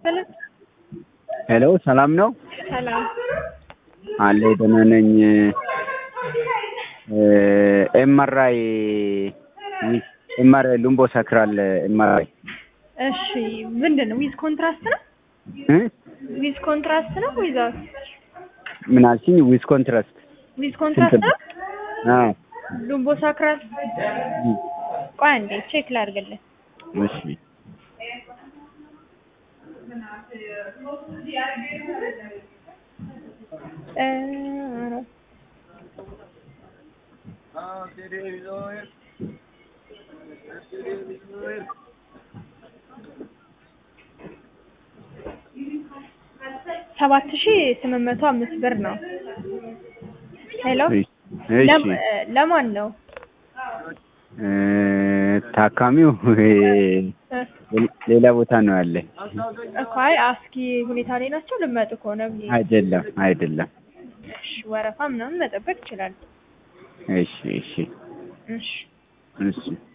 ሰላም ሄሎ ሰላም ነው ሰላም አለ ደህና ነኝ። ኤምአርአይ ኤምአርአይ ሉምቦ ሳክራል ኤምአርአይ እሺ ምንድን ነው ዊዝ ኮንትራስት ነው እ ዊዝ ኮንትራስት ነው ዊዛውት ምን አልሽኝ? ዊዝ ኮንትራስት ዊዝ ኮንትራስት ነው አዎ ሉምቦ ሳክራል ቆይ አንዴ ቼክ ላድርግልህ እሺ እ ሰባት ሺህ ስምንት መቶ አምስት ብር ነው። ሄሎ እሺ ለም- ለማን ነው? እ ታካሚው እ እ ሌላ ቦታ ነው ያለ። እኮ አይ አስኪ ሁኔታ ላይ ናቸው። ልመጡ ከሆነ ብዬ አይደለም አይደለም። እሺ፣ ወረፋ ምናምን መጠበቅ ይችላል። እሺ እሺ እሺ እሺ